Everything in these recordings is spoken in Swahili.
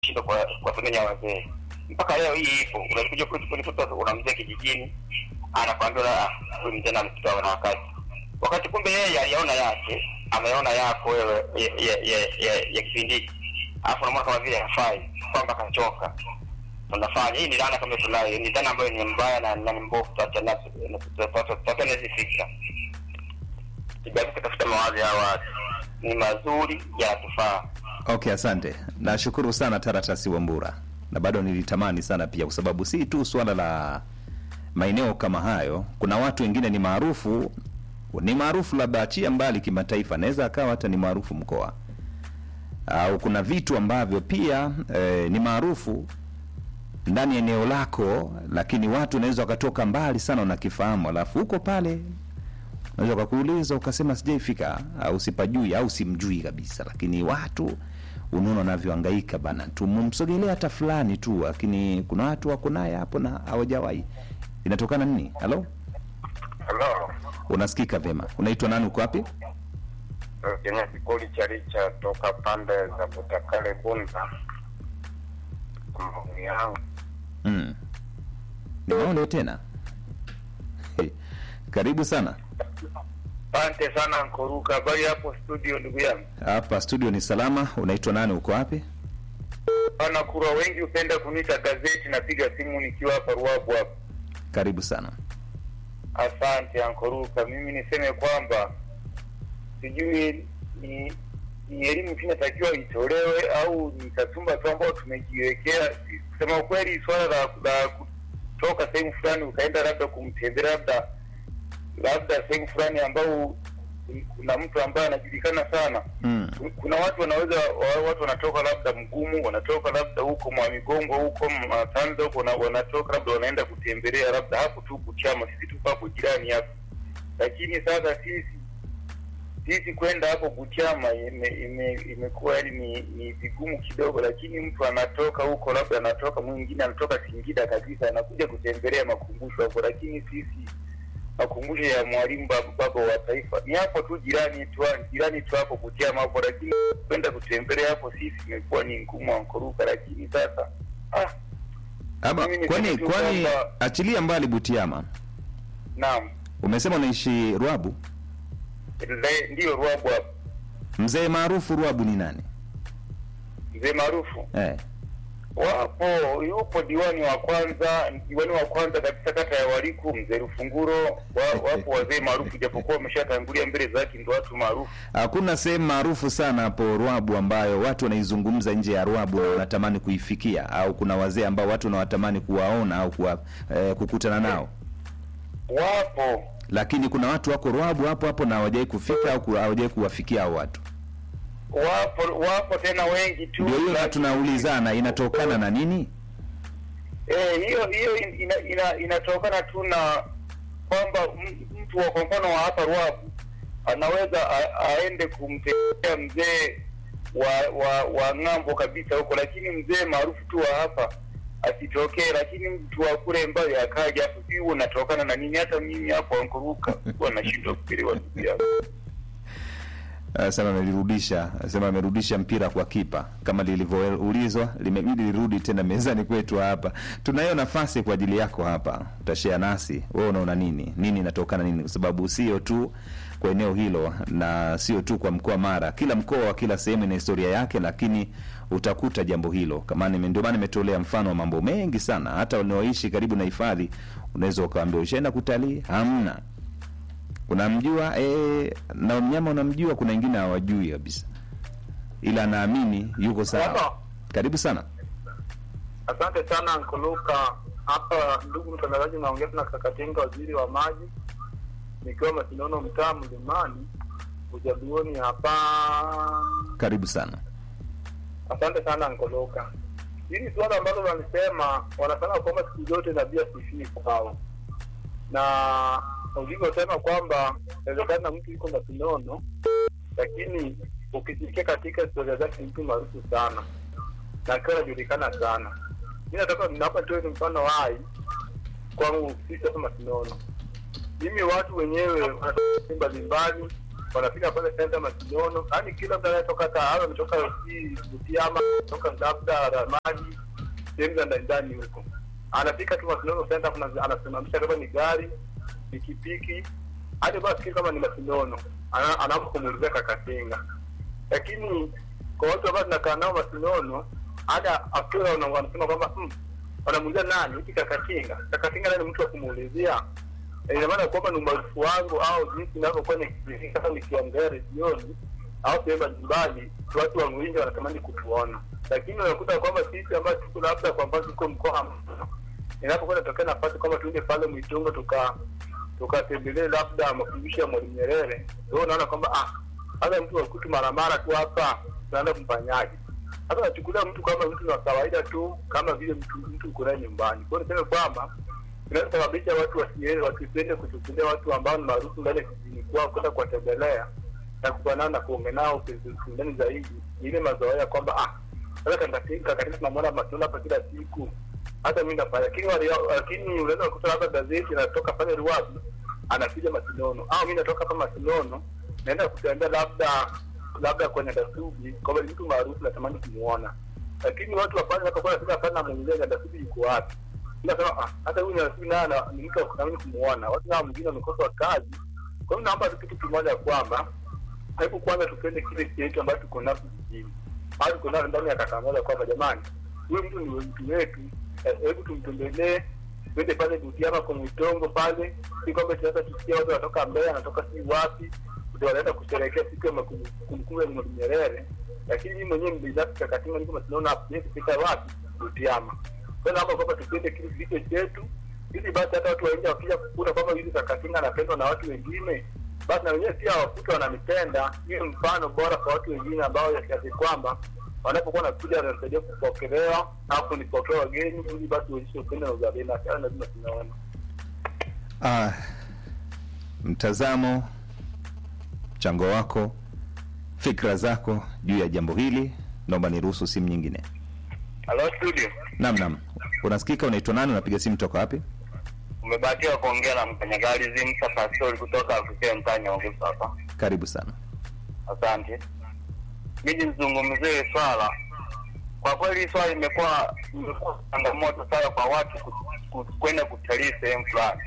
shindwa kwa kuwasomenya wazee mpaka leo hii ipo. Unakuja kwetu kunikuta una mzee kijijini anakwambia la huyu mzee namtoa na wakati wakati, kumbe yeye aliyaona yake, ameona yako wewe ya, ya, ya, ya, ya kipindi hiki, alafu unamwona kama vile hafai, kwamba kachoka. Unafanya hii ni dhana kama tunayo, ni dhana ambayo ni mbaya na na ni mbovu. Tuachana tuachane hizi fikra, tujaribu kutafuta mawazo ya watu ni mazuri, yanatufaa. Okay, asante. Nashukuru sana Taratasi Wambura, na bado nilitamani sana pia, kwa sababu si tu swala la maeneo kama hayo. Kuna watu wengine ni maarufu, ni maarufu labda achia mbali kimataifa, naweza akawa hata ni maarufu mkoa, au kuna vitu ambavyo pia eh, ni maarufu ndani ya eneo lako, lakini watu wanaweza wakatoka mbali sana, unakifahamu, alafu huko pale unaweza ukakuuliza ukasema sijaifika au sipajui au simjui kabisa, lakini watu unaona wanavyohangaika bana, tumumsogelea hata fulani tu, lakini kuna watu wako naye hapo na hawajawahi. Inatokana nini? Halo, Halo, unasikika vyema? Unaitwa nani? Uko wapi? Kenya Kikoli cha Richa toka pande za Butakale Bunda. Maoni yangu Mm. Ni maoni tena karibu sana Asante sana Nkoruka, habari hapo studio ndugu yangu. hapa studio. Ni salama. Unaitwa nani? Uko wapi? Bana kura wengi hupenda kuniita gazeti, napiga simu nikiwa hapa Ruabu hapa. Karibu sana. Asante Ankoruka, mimi niseme kwamba sijui ni ni elimu tu inatakiwa itolewe au ni kasumba tu ambao tumejiwekea. Kusema ukweli, swala la, la kutoka sehemu fulani ukaenda labda kumtembelea labda labda sehemu fulani ambao kuna mtu ambaye anajulikana sana Mm. kuna watu wanaweza wa- watu wanatoka labda mgumu wanatoka labda huko mwa migongo huko matanza huko wana- wanatoka labda wanaenda kutembelea labda hapo tu kuchama sisi tuko hapo jirani hapo lakini sasa sisi sisi kwenda hapo Buchama ime- ime- imekuwa yaani ni ni vigumu kidogo, lakini mtu anatoka huko, labda anatoka mwingine anatoka Singida kabisa, anakuja kutembelea makumbusho hapo, lakini sisi makumbusho ya mwalimu baba, baba wa taifa ni hapo tu jirani tu jirani tu hapo Buchama hapo, lakini kwenda kutembelea hapo sisi imekuwa ni ngumu ankoruka, lakini sasa ah, Ama Mimi kwani niseme tu kwani kwamba- achilia mbali Butiama, naam, umesema unaishi Ruabu. Le- ndiyo Ruabu hapo, Mzee maarufu Ruabu ni nani? mzee maarufu Eh. Wapo, yupo diwani wa kwanza, diwani wa kwanza kabisa kata ya Waliku, mzee Rufunguro. Wa, wapo wazee maarufu, japokuwa wameshatangulia mbele zake, ndo watu maarufu. Hakuna sehemu maarufu sana hapo Ruabu ambayo watu wanaizungumza nje ya Ruabu na wanatamani kuifikia, au kuna wazee ambao watu wanawatamani kuwaona au kuwa, eh, kukutana nao, Wapo lakini kuna watu wako Ruabu hapo hapo na hawajai kufika au ku- hawajai kuwafikia hao watu. wapo wapo tena wengi tu. Ndio hiyo na lakini- tunaulizana inatokana na nini? Eh, hiyo hiyo ina, ina, inatokana tu na kwamba m- mtu wa kwa mfano wa hapa Ruabu anaweza a, aende kumtembelea mzee wa, wa wa ng'ambo kabisa huko, lakini mzee maarufu tu wa hapa asitokee, lakini mtu wa kule mbali akaja. Hapo sijui huo unatokana na nini? Hata mimi hapo ankuruka huwa nashindwa kuelewa ndugu yangu. Anasema amelirudisha, anasema amerudisha mpira kwa kipa kama lilivyoulizwa, limebidi lirudi tena mezani kwetu hapa. Tunayo nafasi kwa ajili yako hapa, utashare nasi, wewe unaona nini, nini inatokana nini, kwa sababu sio tu kwa eneo hilo na sio tu kwa mkoa Mara, kila mkoa wa kila sehemu ina historia yake, lakini utakuta jambo hilo kama nime- ndio maana nimetolea mfano wa mambo mengi sana. Hata wanaoishi karibu na hifadhi unaweza ukaambia ushaenda kutalii, hamna unamjua eh, na mnyama unamjua, kuna wengine hawajui kabisa, ila anaamini yuko sawa. Baba. Karibu sana. Asante sana Nkuluka. Hapa ndugu mtangazaji, naongea na Kakatenga, waziri wa maji, nikiwa Masinono, mtaa Mlimani, ujaduoni hapa. Karibu sana. Asante sana Nkuluka. Hili suala ambalo walisema, wanasema kwamba siku zote nabii asifii kwao, na ulivyosema kwamba inawezekana mtu yuko Masinono, lakini ukisikia katika historia zake ni mtu maarufu sana na akiwa anajulikana sana. Mi nataka naomba toe mfano hai kwangu sisi hapa Masinono. Mimi watu wenyewe wanatoka mbalimbali wanafika pale senta Masinono, yaani kila mtu anayetoka Kahama, ametoka si Butiama, toka labda Ramadi, sehemu za ndani ndani huko, anafika tu Masinono senta, kuna anasimamisha kama ni gari, pikipiki, hadi basi kama ni Masinono, ana- anaanza kumuulizia Kakatenga. Lakini kwa watu ambao tunakaa nao Masinono, hata afika wana- wanasema kwamba hmm, wanamuulizia nani hiki Kakatinga. Kakatinga nani mtu wa kumuulizia? Eh, ina maana kwamba ni umaarufu wangu au jinsi ninavyokuwa nikizika kama nikiongea redioni au sehemu mbalimbali, watu wa Mwingi wanatamani kutuona, lakini unakuta kwamba sisi ambao tuko labda kwa mfano tuko mkoa wa Mara, inapokuwa inatokea nafasi kwamba tuende pale Mwitongo tuka tukatembelee labda mafundisho ya Mwalimu Nyerere, wewe unaona kwamba ah, hata mtu wakutu mara mara tu hapa tunaenda kumfanyaje? Hata nachukulia mtu kama mtu wa kawaida tu, kama vile mtu mtu uko naye nyumbani. Kwa hiyo niseme kwamba inasababisha watu wasiende wasipende kuchukulia watu ambao ni maarufu ndani ya kijijini kwao kwenda kuwatembelea na kukaa nao na kuongea nao kindani zaidi, Ni ile mazoea kwamba ah, sasa kakatika katika tunamwona matunda hapa kila siku, hata mimi nafanya. Lakini wale lakini unaweza kukuta labda gazeti inatoka pale Ruabi anakuja Masinono, au mimi natoka hapa Masinono naenda kutembea labda labda kwenye Dasubi, kwamba ni mtu maarufu natamani kumuona, lakini watu wa pale wanapokuwa wanafika pale na muuliza Dasubi yuko wapi nasema ah, hata huyu Dasubi naye ana- ni mtu wa kutamani kumuona. Watu nao mwingine wamekosa kazi. Kwa hiyo naomba tu kitu kimoja kwamba hebu kwanza tupende kile chetu ambacho tuko nacho kijijini, au tuko nacho ndani ya kata moja, kwamba jamani, huyu mtu ni mtu wetu, eh, hebu tumtembelee twende pale Butiama kwa Mwitongo pale, si kwamba tunaweza tusikia watu wanatoka Mbeya, wanatoka si wapi, ndio wanaenda kusherehekea siku ya makum- kumbukumbu ya Mwalimu Nyerere, lakini mimi mwenyewe binafsi Kakatima niko Masinaona hapo, siwezi kufika wapi Butiama. Kwa hiyo naomba kwamba tupende kile kilicho chetu, ili basi hata watu waingia wakija kukuta kwamba hivi Kakatinga anapendwa na watu wengine, basi na wenyewe pia wakuta wananipenda. Hiyo mfano bora kwa watu wengine ambao ya kiasi kwamba wanapokuwa nakuja wanasaidia kupokelewa au kunipokea wageni, ili basi uonyeshe upendo na uzalendo. Hata lazima tunaona Ah, mtazamo, mchango wako, fikra zako juu ya jambo hili, naomba niruhusu simu nyingine. Halo studio, Naam, naam, unasikika? Unaitwa nani? Unapiga simu toka wapi? umebahatiwa kuongea na mfanyakazi Zimsa Pastori kutoka Afrika mtaa Nyaongoza hapa. Karibu sana. Asante. Mimi nizungumzie swala. Kwa kweli hii swala imekuwa imekuwa changamoto sana kwa watu ku- ku- kwenda kutalii sehemu fulani.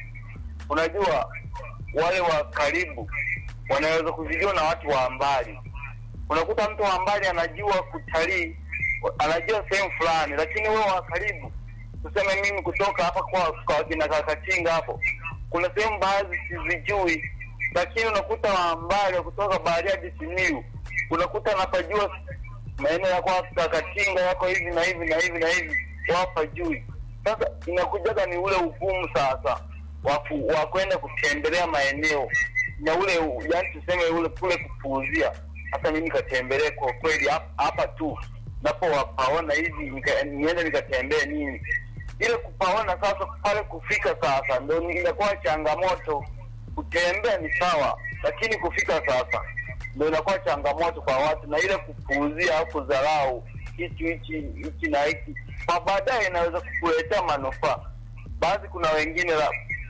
Unajua wale wa karibu wanaweza kuzijua na watu wa mbali. Unakuta mtu wa mbali anajua kutalii, anajua sehemu fulani, lakini wewe wa karibu, tuseme mimi kutoka hapa kwa kwa kina Kakatinga hapo, kuna sehemu baadhi sizijui, lakini unakuta wa mbali kutoka Bariadi Simiyu, unakuta anapajua maeneo yako hapo Kakatinga yako hivi na hivi na hivi na hivi, wapajui. Sasa inakujaga ni ule ugumu sasa wa ku- wa kwenda kutembelea maeneo na ule u- yaani tuseme ule kule kupuuzia. Hata mimi nikatembelea kwa kweli hap- hapa tu napo wapaona hivi nika- niende nikatembee nini ile kupaona sasa pale kufika sasa ndo ni- inakuwa changamoto. Kutembea ni sawa, lakini kufika sasa ndo inakuwa changamoto kwa watu, na ile kupuuzia au kudharau hichi hichi hichi na hiki, kwa baadaye inaweza kukuletea manufaa. Baadhi kuna wengine la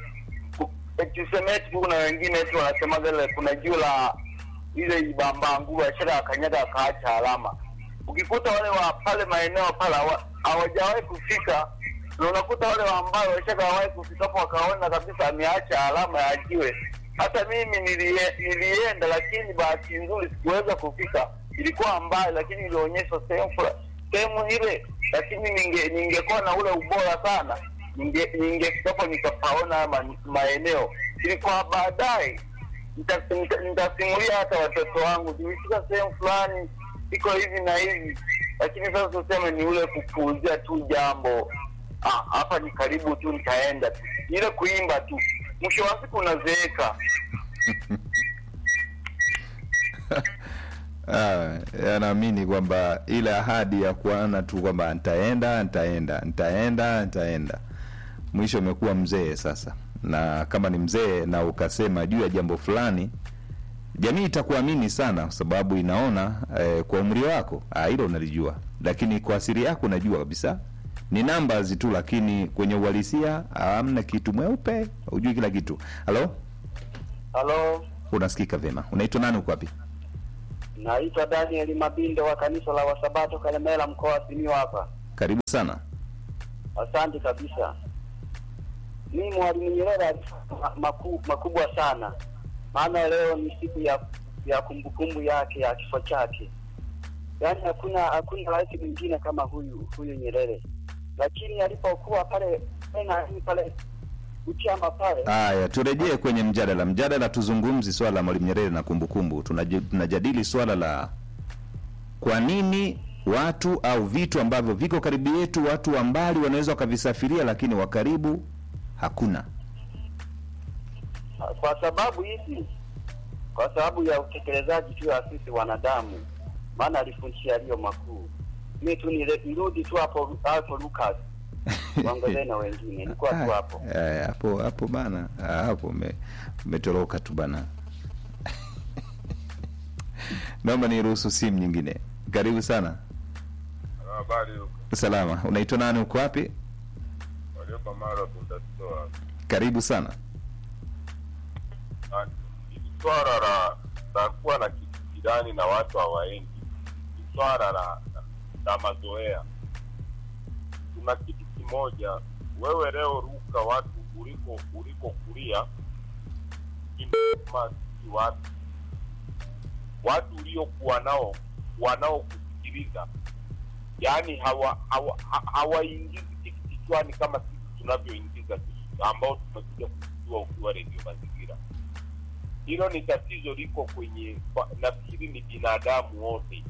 ku- tuseme eti kuna wengine eti wanasemaga ile kuna juu la ile ibambanguru ashara akanyaga akaacha alama. Ukikuta wale wa pale maeneo pale hawa- hawajawahi kufika, na unakuta wale wa ambao washakawahi kufika hapo wakaona kabisa ameacha alama ya jiwe. Hata mimi nilie, nilienda, lakini bahati nzuri sikuweza kufika, ilikuwa mbali, lakini ilionyeshwa sehemu fula- sehemu ile, lakini ninge ningekuwa na ule ubora sana ninge ningefika hapo nikapaona haya ma, maeneo. Ilikuwa baadaye nita- nita- nitasimulia hata watoto wangu, tulifika sehemu fulani iko hivi na hivi, lakini sasa tuseme ni ule kupuuzia tu jambo Ah, hapa ni karibu tu, nitaenda tu, ile kuimba tu, mwisho wa siku unazeeka. Ah, anaamini kwamba ile ahadi ya kuana tu kwamba nitaenda nitaenda nitaenda nitaenda, mwisho umekuwa mzee sasa. Na kama ni mzee na ukasema juu ya jambo fulani, jamii itakuamini sana, kwa sababu inaona eh, kwa umri wako ah, hilo unalijua, lakini kwa asili yako unajua kabisa ni numbers tu, lakini kwenye uhalisia hamna kitu mweupe, hujui kila kitu. Halo, Halo, unasikika vyema unaitwa nani uko wapi Naitwa Daniel Mabindo wa kanisa la Wasabato Kalemela, mkoa wa Simiyu hapa. karibu sana Asante kabisa. Mimi Mwalimu Nyerere alifanya maku, makubwa sana, maana leo ni siku ya ya kumbukumbu yake ya kifo chake. Yaani hakuna hakuna rais mwingine kama huyu huyu Nyerere, lakini alipokuwa pale tena pale Uchama pale haya turejee kwenye mjadala mjadala tuzungumzi swala la mwalimu nyerere na kumbukumbu Tunaji- tunajadili swala la kwa nini watu au vitu ambavyo viko karibu yetu watu wa mbali wanaweza wakavisafiria lakini wa karibu hakuna kwa sababu hizi, kwa sababu ya utekelezaji tu ya sisi wanadamu, maana alifundisha yaliyo makuu. Mi tu nile- nirudi tu hapo hapo Lucas, waongezee na wengine, nilikuwa tu hapo. Aya, hapo hapo bana Ah, hapo ume- umetoroka tu bana naomba niruhusu simu nyingine karibu sana Habari huko salama unaitwa nani uko wapi walioko mara kutatoa karibu sana hili swala la la kuwa na kitu jirani na watu hawaendi ni swala la, la, la mazoea. Kuna kitu kimoja, wewe leo ruka watu uliko uliko kulia kama si watu watu uliokuwa nao wanaokusikiliza, yaani hawa hawa- ha- hawaingizi kitu kichwani kama sisi tunavyoingiza kitu ambao tumekuja kujua ukiwa redio mazingira. Hilo ni tatizo liko kwenye, kwa- nafikiri ni binadamu wote,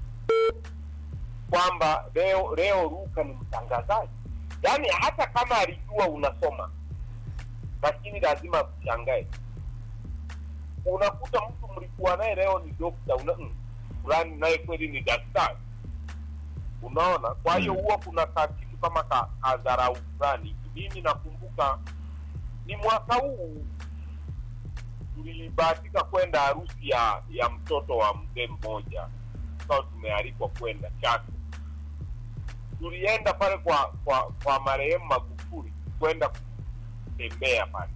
kwamba leo leo Ruka ni mtangazaji, yaani hata kama alijua unasoma, lakini lazima akushangae. Unakuta mtu mlikuwa naye leo ni dokta, una mm, fulani naye kweli ni daktari, unaona. Kwa hiyo Mm. huwa kuna ka kitu kama ka kadharau fulani. Mimi nakumbuka ni mwaka huu tulibahatika kwenda harusi ya ya mtoto wa mzee mmoja, tukawa tumealikwa kwenda Chato. Tulienda pale kwa kwa kwa marehemu Magufuli kwenda kutembea pale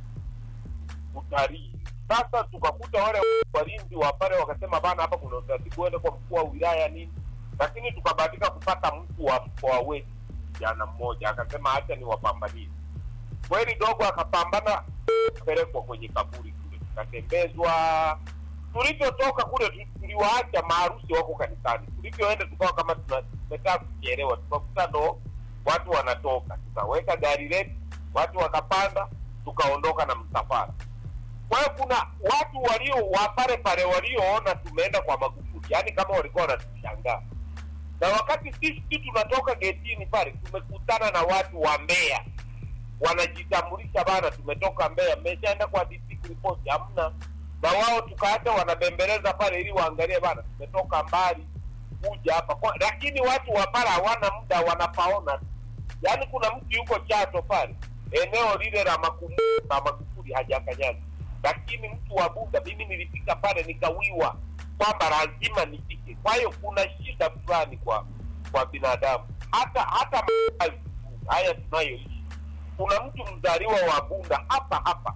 utalii. Sasa tukakuta wale walinzi wa pale wakasema, bana, hapa kuna utaratibu, uende kwa mkuu wa wilaya nini, lakini tukabahatika kupata mkuu wa mkoa wetu jana mmoja akasema, acha ni wapambanie kweli. Dogo akapambana kupelekwa kwenye kaburi kule, tukatembezwa. Tulivyotoka kule tu- tuliwaacha maarusi wako kanisani. Tulivyoenda tukawa kama tuna- tumetaka kuchelewa, tukakuta ndo watu wanatoka, tukaweka gari letu, watu wakapanda, tukaondoka na msafara. Kwa hiyo kuna watu walio wa pale pale walioona tumeenda kwa Magufuli, yaani kama walikuwa wanatushangaa. Na wakati sisi tunatoka getini pale, tumekutana na watu wa Mbeya wanajitambulisha bana, tumetoka Mbeya, mmeshaenda kwa DC kuripoti, hamna. Na wao tukaacha wanabembeleza pale ili waangalie bana, tumetoka mbali kuja hapa kwa, lakini watu wa pale hawana muda, wanapaona. Yaani kuna mtu yuko Chato pale eneo lile la makumbusho na Magufuli hajakanyaga, lakini mtu wa Bunda, mimi nilifika pale nikawiwa kwamba lazima nifike. Kwa hiyo kuna shida fulani kwa kwa binadamu, hata hata makazi haya tunayoishi kuna mtu mzaliwa wa Bunda hapa hapa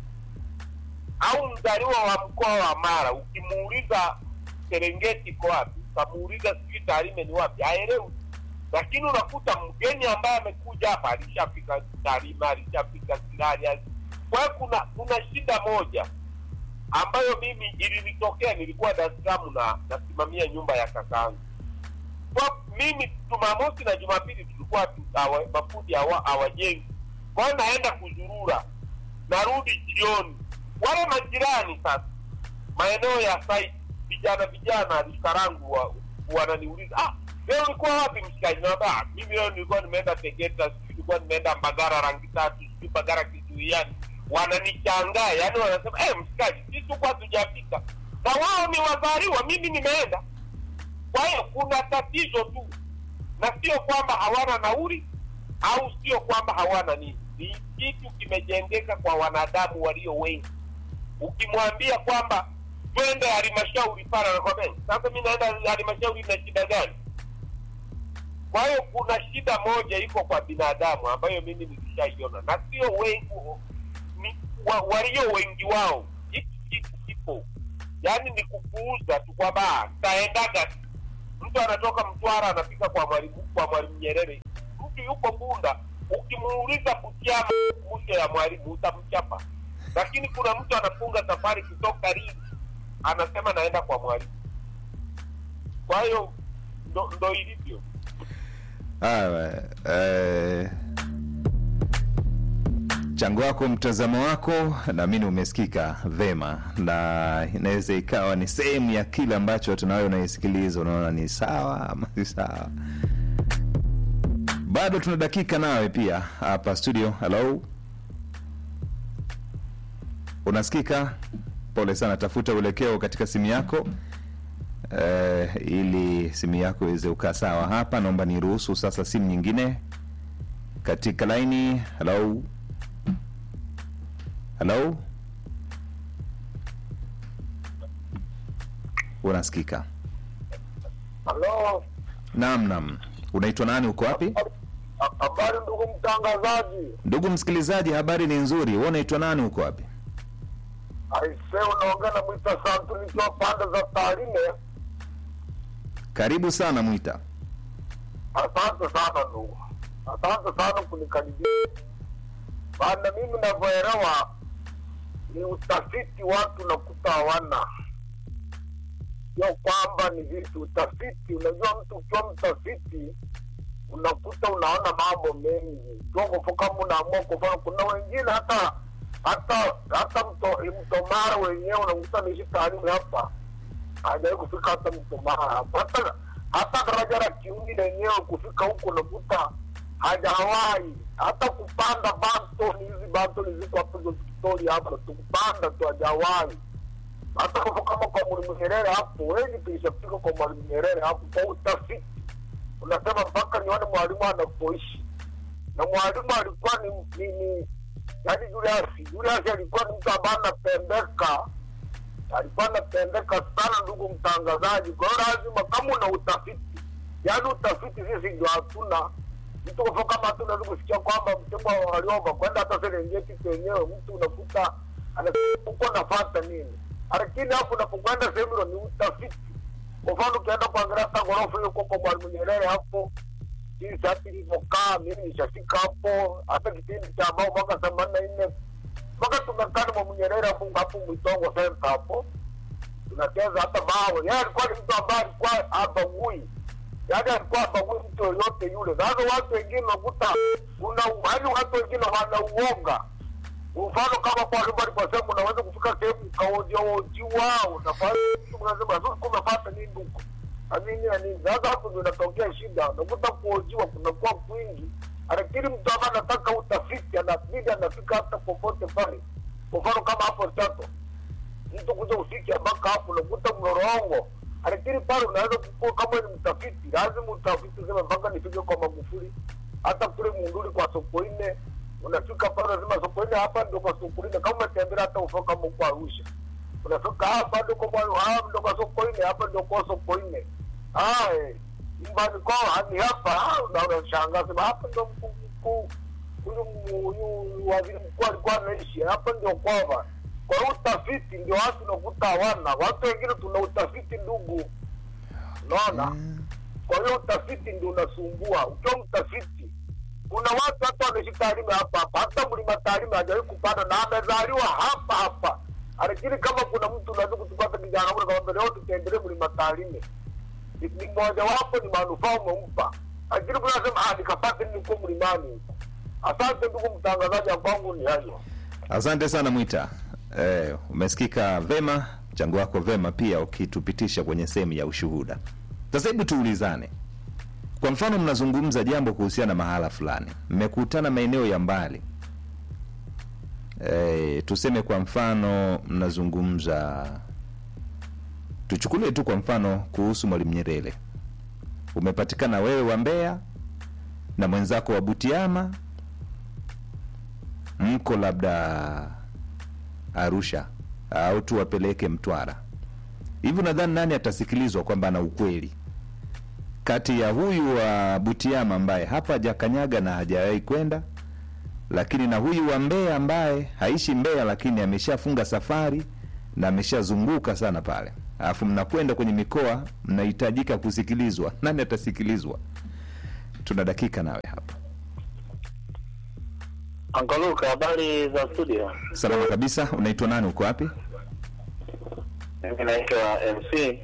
au mzaliwa wa mkoa wa Mara, ukimuuliza Serengeti iko wapi, ukamuuliza sijui Tarime ni wapi, haelewi. Lakini unakuta mgeni ambaye amekuja hapa alishafika Tarime, alishafika Sirari. Kwa hiyo kuna kuna shida moja ambayo mimi ilinitokea, nilikuwa Dar es Salaam na nasimamia nyumba ya kakaangu kwa mimi Jumamosi na Jumapili tulikuwa tu- hawa- mafundi hawa- hawajengi, kwa hiyo naenda kuzurura, narudi jioni. Wale majirani sasa, maeneo ya site, vijana vijana likarangu wa, wananiuliza ah, leo ulikuwa wapi mshikaji? Naambia "Ah, mimi leo nilikuwa nimeenda Tegeta, sijui nilikuwa nimeenda Mbagara rangi tatu, sijui Mbagara Kizuiani. Wananichangaa, yani wanasema eh, mshikaji, sisi huko hatujafika, na wao ni wazaliwa, mimi nimeenda kwa hiyo kuna tatizo tu, na sio kwamba hawana nauli au sio kwamba hawana nini. Ni kitu kimejengeka kwa wanadamu walio wengi. Ukimwambia kwamba twende halmashauri pale, anakwambia sasa, mi naenda halmashauri na shida gani? Kwa hiyo kuna shida moja iko kwa binadamu ambayo mimi nilishaiona, na sio wengi ni, wa, walio wengi wao. Hiki kitu haipo yaani ni kupuuza tu kwamba "Ah, nitaendaga tu." mtu anatoka mtwara anafika kwa mwalimu kwa mwalimu nyerere mtu yuko bunda ukimuuliza butiama mwisho ya mwalimu utamchapa lakini kuna mtu anafunga safari kutoka Lindi anasema naenda kwa mwalimu kwa hiyo ndo, ndo ilivyo Haya, eh, mchango wako, mtazamo wako, naamini umesikika vema, na inaweza ikawa ni sehemu ya kile ambacho tunawe unaisikiliza, unaona ni sawa ama si sawa. Bado tuna dakika nawe pia hapa studio. Hello, unasikika? Pole sana, tafuta uelekeo katika simu yako eh, ili simu yako iweze ukaa sawa hapa. Naomba niruhusu sasa simu nyingine katika laini. Hello, hello, unasikika? Halo, Naam, naam. Unaitwa nani? Uko wapi? habari ndugu mtangazaji. Ndugu msikilizaji, habari ni nzuri. Wewe unaitwa nani? Uko wapi? Aise, unaongea na Mwita Santu nikiwa pande za Tarime. Karibu sana Mwita. Asante sana ndugu, asante sana kunikaribia. Maana mimi navyoelewa ni utafiti watu nakuta hawana, sio kwamba ni vitu utafiti. Unajua, mtu ukiwa mtafiti unakuta unaona mambo mengi toko kama unaamua kufanya. Kuna wengine hata hata hata mto, mto Mara wenyewe unakuta niishi taarimu hapa hajawahi kufika hata mto Mara hapa hata hata daraja la Kiuni lenyewe kufika huko unakuta hajawahi hata kupanda Bantoni. Hizi Bantoni ziko hapo hizo Victoria hapo tu kupanda tu hajawahi hata kwa kama kwa Mwalimu Nyerere hapo, wengi tulishafika kwa Mwalimu Nyerere hapo kwa utafiti. Unasema mpaka nione mwalimu anapoishi, na mwalimu alikuwa ni ni, ni yaani Julius Julius alikuwa ni mtu ambaye anapendeka alikuwa anapendeka sana, ndugu mtangazaji. Kwa hiyo lazima kama una utafiti, yaani utafiti sisi ndio hatuna mtu kwa kama hatu unaweza kusikia kwamba mtego waliomba kwenda hata Serengeti penyewe, mtu unakuta uko nafata nini, lakini hapo unapokwenda sehemu hilo ni utafiti. Kwa mfano ukienda kuangalia hata ghorofa hiyo huko kwa Mwalimu Nyerere hapo jinsi hati ilivyokaa, mimi nishafika hapo, hata kipindi cha ambao mwaka themanini na nne mpaka tumekaa na Mwalimu Nyerere hapo hapo Mwitongo Center hapo tunacheza hata bao. Yeye alikuwa ni mtu ambaye alikuwa habagui, yaani alikuwa habagui mtu yoyote yule. Sasa watu wengine unakuta kuna yaani watu wengine wana uoga. Mfano kama kwa Alimu aliposema unaweza kufika sehemu ukaojiwa unafanya unasema sasa kumepata nini huko na nini na nini. Sasa hapo ndio inatokea shida, unakuta kuojiwa kunakuwa kwingi, lakini mtu ambaye anataka utafiti anabidi anafika hata popote pale. Kwa mfano kama hapo Chato mtu kuja ufike mpaka hapo unakuta mlolongo, lakini pale unaweza kukua kama ni mtafiti, lazima utafiti sema mpaka nifike kwa Magufuli, hata kule Munduli kwa Sokoine unafika pale, lazima Sokoine hapa ndio kwa Sokoine. Kama umetembelea hata ufika kama uko Arusha, unafika hapa ndio kwa Mwa- hapa ndio kwa Sokoine, hapa ndio kwa Sokoine. Ah, eh, nyumbani kwao ni hapa, ah, una- unashangaa sema hapa ndio mkuu mkuu huyu huyu waziri mkuu alikuwa anaishi hapa, ndio kwava. Kwa hiyo utafiti ndio watu unakuta hawana. Watu wengine tuna utafiti ndugu, unaona. Kwa hiyo utafiti ndio unasumbua. Ukiwa mtafiti, kuna watu hata wanaishi Tarime hapa hapa, hata mlima Tarime hajawahi kupanda na amezaliwa hapa hapa, lakini kama kuna mtu unaweza kutupata kijana ule kama leo tutembelee mlima Tarime, ni ni mojawapo ni manufaa umempa, lakini kuna sema ah, nikapate nini huko mlimani huko. Asante ndugu mtangazaji, ya kwangu ni hayo. Asante sana Mwita. Eh, umesikika vema, mchango wako vema pia ukitupitisha kwenye sehemu ya ushuhuda. Sasa hebu tuulizane, kwa mfano, mnazungumza jambo kuhusiana na mahala fulani, mmekutana maeneo ya mbali eh, tuseme kwa mfano mnazungumza, tuchukulie tu kwa mfano kuhusu Mwalimu Nyerere, umepatikana wewe wa Mbeya na mwenzako wa Butiama mko labda Arusha au tuwapeleke Mtwara hivi, nadhani nani atasikilizwa kwamba ana ukweli kati ya huyu wa Butiama ambaye hapa hajakanyaga na hajawahi kwenda, lakini na huyu wa Mbeya ambaye haishi Mbeya lakini ameshafunga safari na ameshazunguka sana pale, alafu mnakwenda kwenye mikoa, mnahitajika kusikilizwa. Nani atasikilizwa? Tuna dakika nawe hapa. Angaluka, habari za studio? Salama kabisa. Unaitwa nani? Uko wapi? Mimi naitwa MC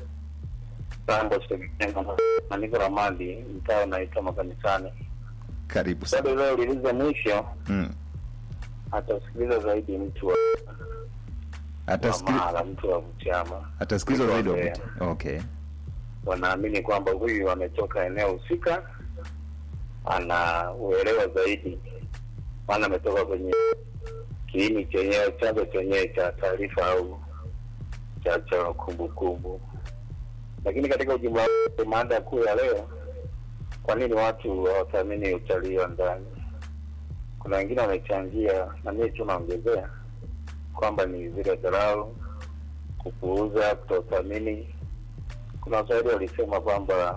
Sambo Segenga na niko Ramadi, mtaa unaitwa Makanisani. Karibu sana. Bado leo uliuliza mwisho, Mm. atasikiliza zaidi mtu wa wa Atasikili- Mara, mtu wa Butiama. atasikilizwa zaidi wa Mtu wa Buti- Okay. Wanaamini kwamba huyu ametoka eneo husika, ana uelewa zaidi, maana ametoka kwenye kiini chenyewe, chanzo chenyewe cha taarifa au cha cha kumbukumbu. Lakini katika ujumla wake, mada kuu ya leo, kwa nini watu hawathamini utalii wa ndani? Kuna wengine wamechangia, na mimi tu naongezea kwamba ni zile dharau, kupuuza, kutothamini. Kuna waswahili walisema kwamba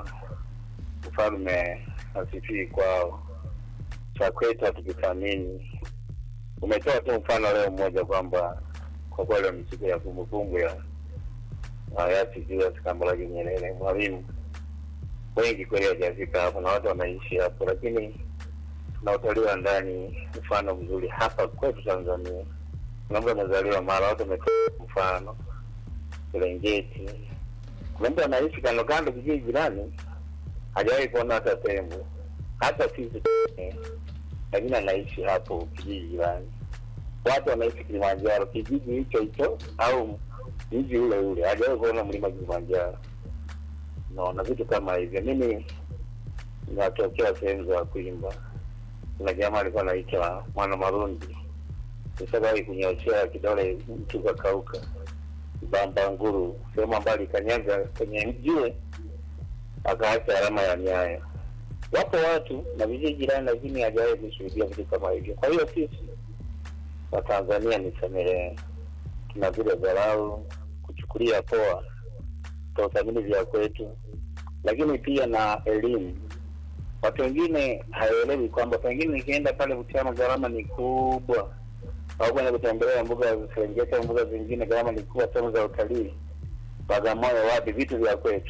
mfalme hasifii kwao, cha kwetu hatukithamini. Umetoa tu mfano leo mmoja kwamba kwa kweli ni siku ya kumbukumbu ya hayati Julius Kambarage Nyerere, mwalimu. Wengi kweli hawajafika hapo na watu wanaishi hapo, lakini tuna utalii wa ndani, mfano mzuri hapa kwetu Tanzania. Kuna mtu amezaliwa Mara, watu wametoa mfano Serengeti. Kuna mtu anaishi kando kando kijiji jirani, hajawahi kuona hata tembo, hata sisi eh, lakini anaishi hapo kijiji jirani. Watu wanaishi Kilimanjaro, kijiji hicho hicho au mji ule ule, hajawahi kuona mlima Kilimanjaro. Naona vitu kama hivyo. Mimi natokea sehemu za kuimba. Kuna jamaa alikuwa anaitwa Mwana Marundi, nishawahi kunyoshea kidole mtu kakauka Bambanguru, sehemu ambayo alikanyaga kwenye jiwe akaacha alama ya nyayo. Wapo watu na vijiji jirani, lakini hajawahi kushuhudia vitu kama hivyo. Kwa hiyo sisi Watanzania ni samehe, tuna vile dharau, kuchukulia poa, kutothamini vya kwetu, lakini pia na elimu. Watu wengine hawaelewi kwamba pengine nikienda pale Butiama gharama ni kubwa, au kwenda kutembelea mbuga za Serengeti au mbuga zingine gharama ni kubwa, sehemu za utalii, Bagamoyo, wapi, vitu vya kwetu.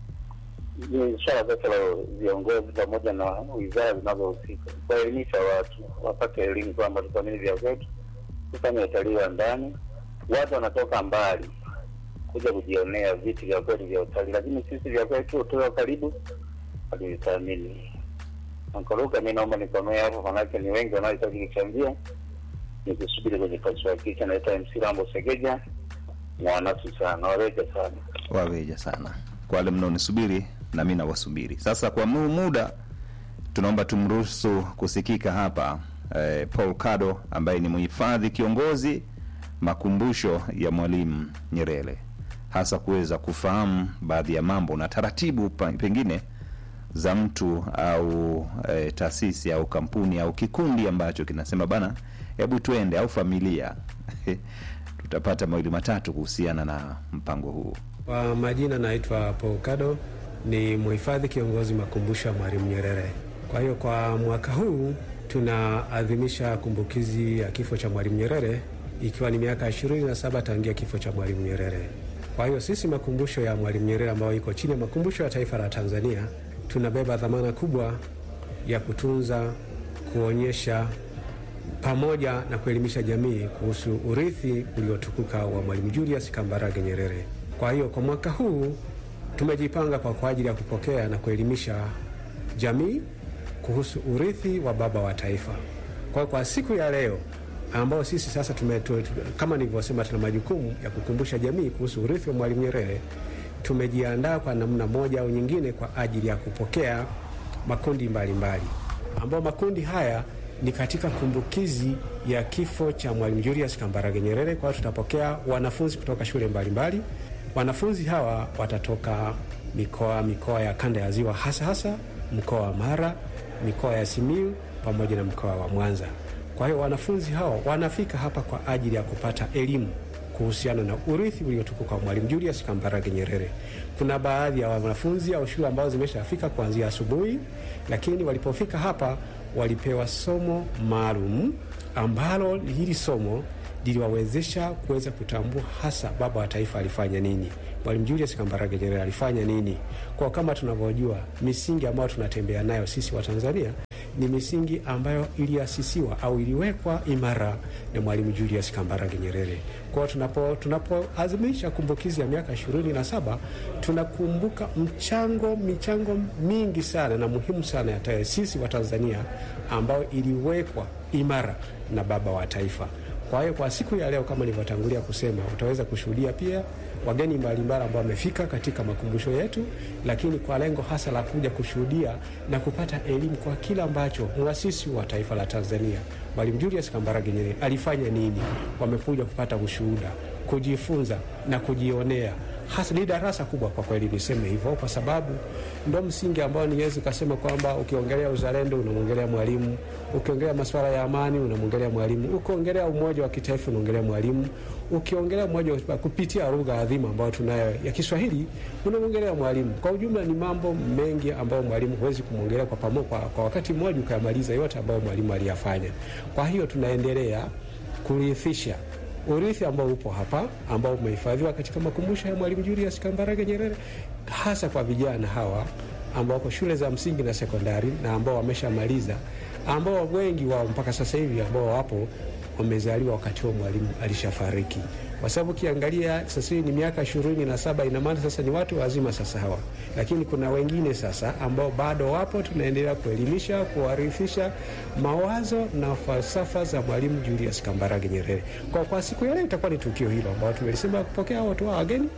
Ni swala sasa la viongozi pamoja na wizara zinazohusika kuwaelimisha watu wapate elimu kwamba tuthamini vya kwetu, tufanye utalii wa ndani. Watu wanatoka mbali kuja kujionea vitu vya kwetu vya utalii, lakini sisi vya kwetu tuwa karibu hatuvithamini. Ankoruka, mi naomba nikomee hapo, manake ni wengi wanaohitaji kuchangia. Nikusubiri kwenye pasua kicha. Naitwa MC Rambo Segeja, mwanasi sana, wareke sana. Waweja sana kwa wale mnaonisubiri na mi nawasubiri. Sasa kwa mu muda tunaomba tumruhusu kusikika hapa eh, Paul Kado ambaye ni mhifadhi kiongozi makumbusho ya Mwalimu Nyerere, hasa kuweza kufahamu baadhi ya mambo na taratibu pa- pengine za mtu au e, taasisi au kampuni au kikundi ambacho kinasema bana, hebu tuende, au familia tutapata mawili matatu kuhusiana na mpango huu. Kwa majina naitwa Paul Kado, ni mhifadhi kiongozi makumbusho ya Mwalimu Nyerere. Kwa hiyo kwa mwaka huu tunaadhimisha kumbukizi ya kifo cha Mwalimu Nyerere ikiwa ni miaka 27 tangia kifo cha Mwalimu Nyerere. Kwa hiyo sisi makumbusho ya Mwalimu Nyerere ambayo iko chini ya makumbusho ya taifa la Tanzania tunabeba dhamana kubwa ya kutunza, kuonyesha pamoja na kuelimisha jamii kuhusu urithi uliotukuka wa Mwalimu Julius Kambarage Nyerere. Kwa hiyo kwa mwaka huu tumejipanga kwa kwa ajili ya kupokea na kuelimisha jamii kuhusu urithi wa baba wa taifa. Kwa kwa siku ya leo ambao sisi sasa tume, tu, tu, kama nilivyosema, tuna majukumu ya kukumbusha jamii kuhusu urithi wa Mwalimu Nyerere. Tumejiandaa kwa namna moja au nyingine kwa ajili ya kupokea makundi mbalimbali ambao makundi haya ni katika kumbukizi ya kifo cha Mwalimu Julius Kambarage Nyerere. Kwa hiyo tutapokea wanafunzi kutoka shule mbalimbali. Wanafunzi hawa watatoka mikoa mikoa ya kanda ya Ziwa, hasa hasa mkoa wa Mara, mikoa ya Simiyu pamoja na mkoa wa Mwanza. Kwa hiyo wanafunzi hawa wanafika hapa kwa ajili ya kupata elimu kuhusiana na urithi uliotukuka wa Mwalimu Julius Kambarage Nyerere. Kuna baadhi ya wanafunzi au shule ambazo zimeshafika kuanzia asubuhi, lakini walipofika hapa walipewa somo maalum ambalo hili somo liliwawezesha kuweza kutambua hasa baba wa taifa alifanya nini, Mwalimu Julius Kambarage Nyerere alifanya nini. Kwa kama tunavyojua misingi ambayo tunatembea nayo sisi wa Tanzania ni misingi ambayo iliasisiwa au iliwekwa imara na Mwalimu Julius Kambarage Nyerere. Kwa hiyo tunapo tunapoadhimisha kumbukizi ya miaka ishirini na saba tunakumbuka mchango michango mingi sana na muhimu sana ya taasisi wa Tanzania ambayo iliwekwa imara na baba wa taifa. Kwa hiyo kwa siku ya leo, kama nilivyotangulia kusema, utaweza kushuhudia pia wageni mbalimbali ambao wamefika katika makumbusho yetu, lakini kwa lengo hasa la kuja kushuhudia na kupata elimu kwa kila ambacho mwasisi wa taifa la Tanzania Mwalimu Julius Kambarage Nyerere alifanya nini. Wamekuja kupata ushuhuda, kujifunza na kujionea hasa ni darasa kubwa kwa kweli, niseme hivyo, kwa sababu ndo msingi ambao niwezi kasema kwamba ukiongelea uzalendo unamwongelea Mwalimu, ukiongelea masuala ya amani unamwongelea Mwalimu, ukiongelea umoja wa kitaifa unaongelea Mwalimu, ukiongelea umoja wa kupitia lugha adhimu ambayo tunayo ya Kiswahili unamwongelea Mwalimu. Kwa ujumla ni mambo mengi ambayo Mwalimu huwezi kumwongelea kwa pamoja kwa, kwa wakati mmoja ukayamaliza yote ambayo Mwalimu aliyafanya. Kwa hiyo tunaendelea kurithisha urithi ambao upo hapa ambao umehifadhiwa katika makumbusho ya Mwalimu Julius Kambarage Nyerere, hasa kwa vijana hawa ambao wako shule za msingi na sekondari na ambao wameshamaliza, ambao wengi wao mpaka sasa hivi ambao wapo wamezaliwa wakati huo Mwalimu alishafariki, kwa sababu ukiangalia sasa hivi ni miaka ishirini na saba. Ina maana sasa ni watu wazima sasa hawa, lakini kuna wengine sasa ambao bado wapo, tunaendelea kuelimisha, kuwarithisha mawazo na falsafa za Mwalimu Julius Kambarage Nyerere. Kwa, kwa siku ya leo itakuwa ni tukio hilo ambao tumelisema kupokea watu wa wageni.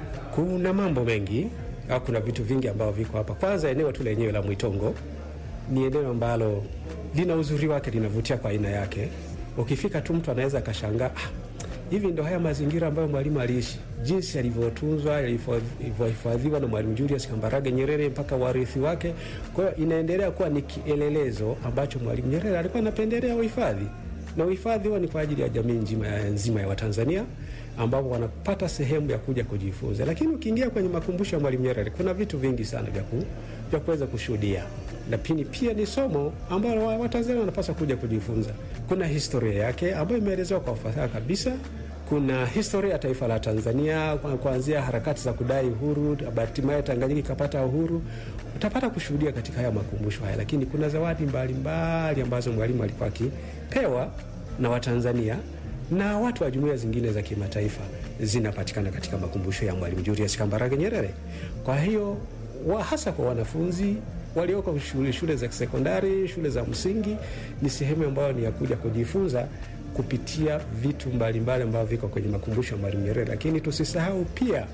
Kuna mambo mengi au kuna vitu vingi ambavyo viko hapa. Kwanza eneo tu lenyewe la Mwitongo ni eneo ambalo lina uzuri wake, linavutia kwa aina yake. Ukifika tu mtu anaweza akashangaa ah, hivi ndo haya mazingira ambayo mwalimu aliishi, jinsi alivyotunzwa, alivyohifadhiwa na Mwalimu Julius Kambarage Nyerere mpaka warithi wake. Kwa hiyo inaendelea kuwa ni kielelezo ambacho Mwalimu Nyerere alikuwa anapendelea uhifadhi, na uhifadhi huo ni kwa ajili ya jamii nzima ya, nzima ya Watanzania ambapo wanapata sehemu ya kuja kujifunza. Lakini ukiingia kwenye makumbusho ya Mwalimu Nyerere kuna vitu vingi sana vya ku, vya kuweza kushuhudia lakini pia ni somo ambalo Watanzania wanapaswa kuja kujifunza. Kuna historia yake ambayo imeelezewa kwa ufasaha kabisa. Kuna historia ya taifa la Tanzania kuanzia harakati za kudai uhuru, hatimaye Tanganyika ikapata uhuru. Utapata kushuhudia katika haya makumbusho haya, lakini kuna zawadi mbalimbali ambazo mwalimu alikuwa akipewa na Watanzania na watu wa jumuiya zingine za kimataifa zinapatikana katika makumbusho ya Mwalimu Julius Kambarage Nyerere. Kwa hiyo wa hasa kwa wanafunzi walioko shule, shule za sekondari, shule za msingi, ni sehemu ambayo ni ya kuja kujifunza kupitia vitu mbalimbali ambavyo viko kwenye makumbusho ya Mwalimu Nyerere. Lakini tusisahau pia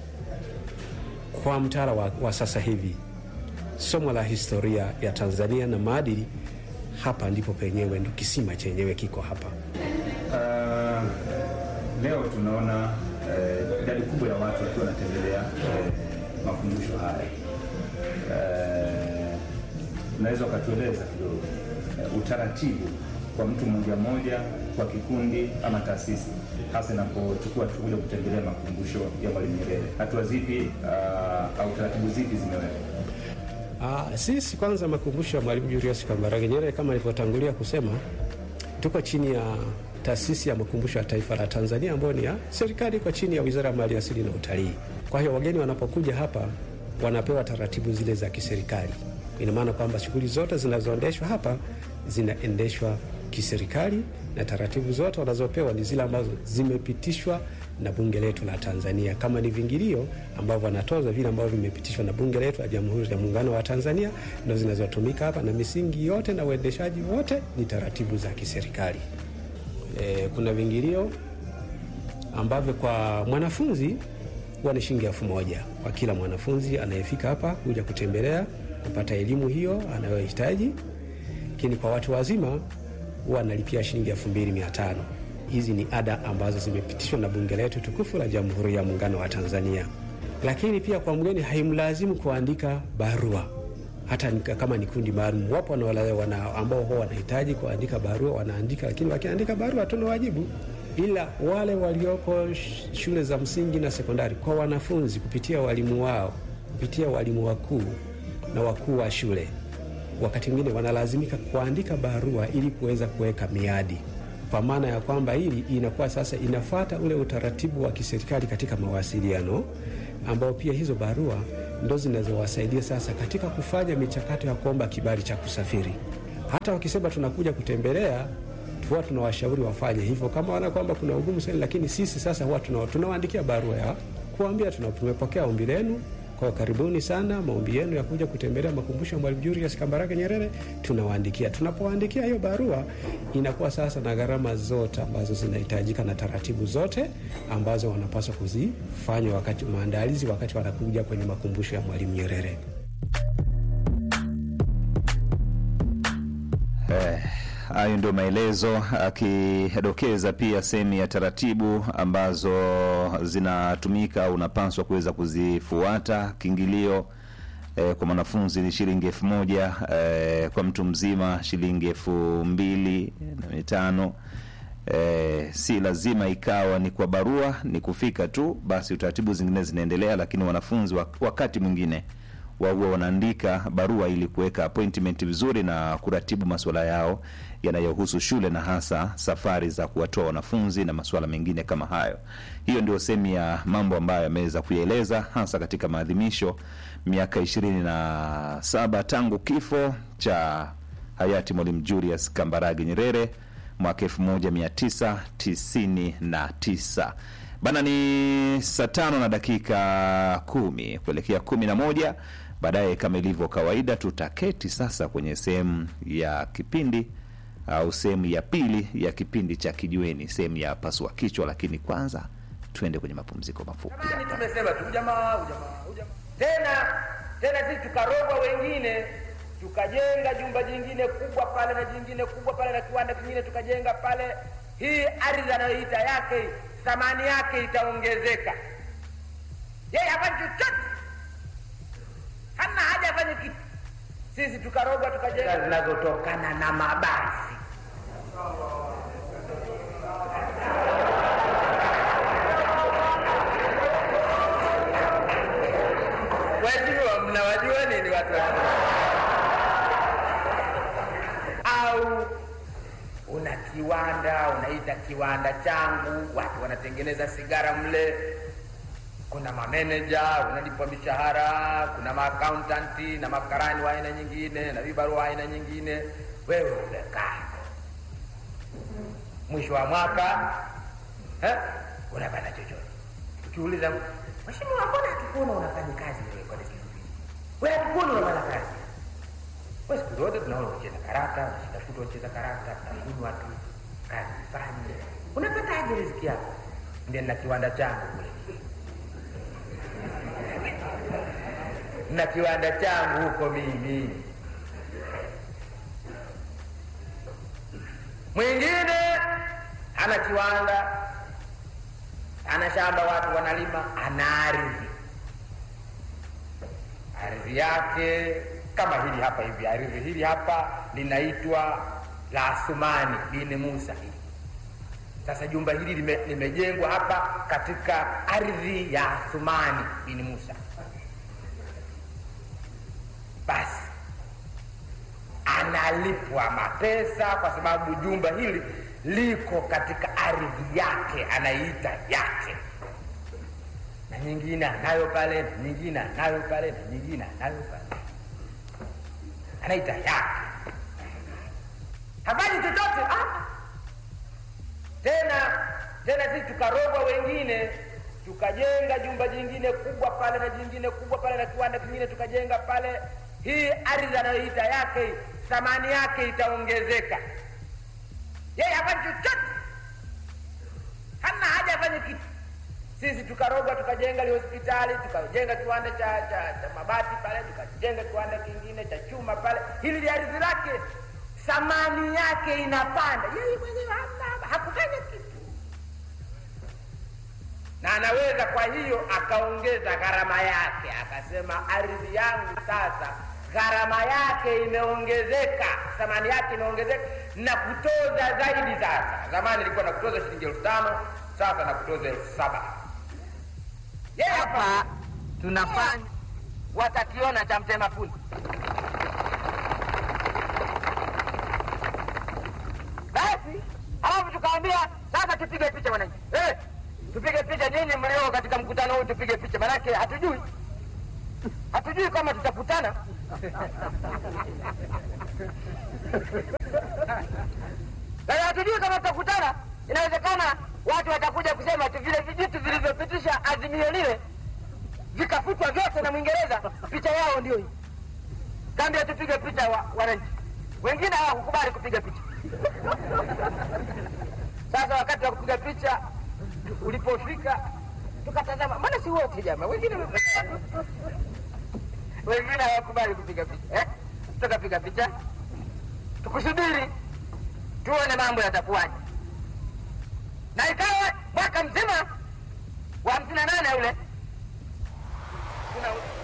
kwa mtaala wa, wa sasa hivi somo la historia ya Tanzania na maadili, hapa ndipo penyewe ndo kisima chenyewe kiko hapa. Uh, leo tunaona uh, idadi kubwa ya watu wakiwa wanatembelea uh, makumbusho haya uh, unaweza ukatueleza kidogo uh, utaratibu kwa mtu mmoja mmoja, kwa kikundi ama taasisi, hasa inapochukua kuja kutembelea makumbusho ya Mwalimu Nyerere, hatua zipi uh, au taratibu zipi zimewekwa? Ah, sisi kwanza makumbusho ya Mwalimu Julius Kambarage Nyerere kama nilivyotangulia kusema, tuko chini ya taasisi ya makumbusho ya taifa la Tanzania ambayo ni ya serikali, iko chini ya Wizara ya Mali Asili na Utalii. Kwa hiyo wageni wanapokuja hapa wanapewa taratibu zile za kiserikali. Ina maana kwamba shughuli zote zinazoendeshwa hapa zinaendeshwa kiserikali na taratibu zote wanazopewa ni zile ambazo zimepitishwa na bunge letu la Tanzania. Kama ni vingilio ambavyo wanatoza vile ambavyo vimepitishwa na bunge letu la Jamhuri ya Muungano wa Tanzania, ndo zinazotumika hapa, na misingi yote na uendeshaji wote ni taratibu za kiserikali. E, kuna vingilio ambavyo kwa mwanafunzi huwa ni shilingi elfu moja kwa kila mwanafunzi anayefika hapa kuja kutembelea kupata elimu hiyo anayohitaji, lakini kwa watu wazima huwa analipia shilingi elfu mbili mia tano. Hizi ni ada ambazo zimepitishwa na bunge letu tukufu la Jamhuri ya Muungano wa Tanzania. Lakini pia kwa mgeni haimlazimu kuandika barua, hata kama ni kundi maalum. Wapo wana ambao huwa wanahitaji kuandika barua, wanaandika, lakini wakiandika barua tuna wajibu ila wale walioko shule za msingi na sekondari, kwa wanafunzi kupitia walimu wao, kupitia walimu wakuu na wakuu wa shule, wakati mwingine wanalazimika kuandika barua ili kuweza kuweka miadi kwa maana ya kwamba hili inakuwa sasa inafuata ule utaratibu wa kiserikali katika mawasiliano, ambao pia hizo barua ndo zinazowasaidia sasa katika kufanya michakato ya kuomba kibali cha kusafiri. Hata wakisema tunakuja kutembelea, huwa tunawashauri wafanye hivyo kama wana kwamba kuna ugumu sana, lakini sisi sasa huwa tuna- tunawaandikia barua ya kuambia tuna- tumepokea ombi lenu kwa karibuni sana, maombi yenu ya kuja kutembelea makumbusho ya Mwalimu Julius Kambarage Nyerere tunawaandikia. Tunapowaandikia hiyo barua, inakuwa sasa na gharama zote ambazo zinahitajika na taratibu zote ambazo wanapaswa kuzifanya wakati maandalizi, wakati wanakuja kwenye makumbusho ya Mwalimu Nyerere. Eh, hayo ndio maelezo akidokeza pia sehemu ya taratibu ambazo zinatumika au unapaswa kuweza kuzifuata. Kiingilio eh, kwa mwanafunzi ni shilingi elfu moja eh, kwa mtu mzima shilingi elfu mbili na mitano. Eh, si lazima ikawa ni kwa barua, ni kufika tu basi, utaratibu zingine zinaendelea, lakini wanafunzi wa- wakati mwingine wahuwa wanaandika barua ili kuweka appointment vizuri na kuratibu masuala yao yanayohusu shule na hasa safari za kuwatoa wanafunzi na masuala mengine kama hayo. Hiyo ndio sehemu ya mambo ambayo ameweza kuyaeleza hasa katika maadhimisho miaka ishirini na saba tangu kifo cha hayati Mwalimu Julius Kambarage Nyerere mwaka 1999 bana. Ni saa tano na dakika kumi kuelekea kumi na moja. Baadaye kama ilivyo kawaida, tutaketi sasa kwenye sehemu ya kipindi au sehemu ya pili ya kipindi cha Kijiweni, sehemu ya pasua kichwa. Lakini kwanza tuende kwenye mapumziko mafupi Zamani hapa. tumesema tu ujamaa ujamaa ujamaa, tena tena sisi tukarogwa wengine, tukajenga jumba jingine kubwa pale na jingine kubwa pale na kiwanda kingine tukajenga pale. Hii ardhi anayoita yake, thamani yake itaongezeka. Yeye hafanyi chochote, hana haja afanye kitu. Sisi tukarogwa tukajenga zinazotokana na mabasi Wajua, mnawajua nini watu wa au una kiwanda unaita kiwanda changu, watu wanatengeneza sigara mle, kuna mameneja unalipwa mishahara, kuna maakauntanti na makarani wa aina nyingine na vibarua wa aina nyingine. Wewe umekaa mwisho wa mwaka eh, unapata chochote. Ukiuliza mheshimiwa, mbona hatukuona unafanya kazi wewe kwa siku hizi? Wewe hatukuona unafanya kazi wewe, siku zote tunaona unacheza karata, unashitafuta unacheza karata, unakunywa tu, kazi fanye. Unapataje riziki yako? Ndio na kiwanda changu kule, na kiwanda changu huko mimi. Mwingine ana kiwanda ana shamba, watu wanalima, ana ardhi. Ardhi yake kama hili hapa hivi, ardhi hili hapa linaitwa la Athumani bin Musa hili. Sasa jumba hili lime, limejengwa hapa katika ardhi ya Athumani bin Musa. Basi analipwa mapesa kwa sababu jumba hili liko katika ardhi yake, anaiita yake, na nyingine anayo pale, na nyingine anayo pale, na nyingine anayo pale, anaita yake. Hafanyi chochote ah. Tena tena sisi tukarogwa wengine, tukajenga jumba jingine kubwa pale na jingine kubwa pale na kiwanda kingine tukajenga pale. Hii ardhi anayoita yake, thamani yake itaongezeka yeye hafanyi chochote, hana haja afanye kitu. Sisi tukarogwa tukajenga li hospitali, tukajenga kiwanda cha, cha, cha mabati pale, tukajenga kiwanda kingine cha chuma pale. Hili li ardhi lake, thamani yake inapanda, yeye mwenyewe hana hakufanya kitu, na anaweza kwa hiyo akaongeza gharama yake, akasema ardhi yangu sasa gharama yake imeongezeka, thamani yake imeongezeka na kutoza zaidi. Sasa zamani ilikuwa na kutoza shilingi elfu tano sasa na kutoza elfu saba Yeye hapa tunafanya watakiona cha mtema fundi. Basi halafu tuka Tukamwambia sasa tupige picha wananchi, eh, tupige picha nyinyi mlio katika mkutano huu, tupige picha, manake hatujui hatujui kama tutakutana Sasa hatujui kama tutakutana. Inawezekana watu watakuja kusema tu vile vijitu vilivyopitisha azimio lile vikafutwa vyote na Mwingereza, picha yao ndio hii. Kaambia tupige picha wa, wananchi, wengine hawakukubali kupiga picha. Sasa wakati wa kupiga picha ulipofika, tukatazama, maana si wote jamaa, wengine wengine hawakubali kupiga picha eh? Tukapiga picha tukusubiri tuone mambo yatakuwaje, na ikawa mwaka mzima wa hamsini na nane ule tuna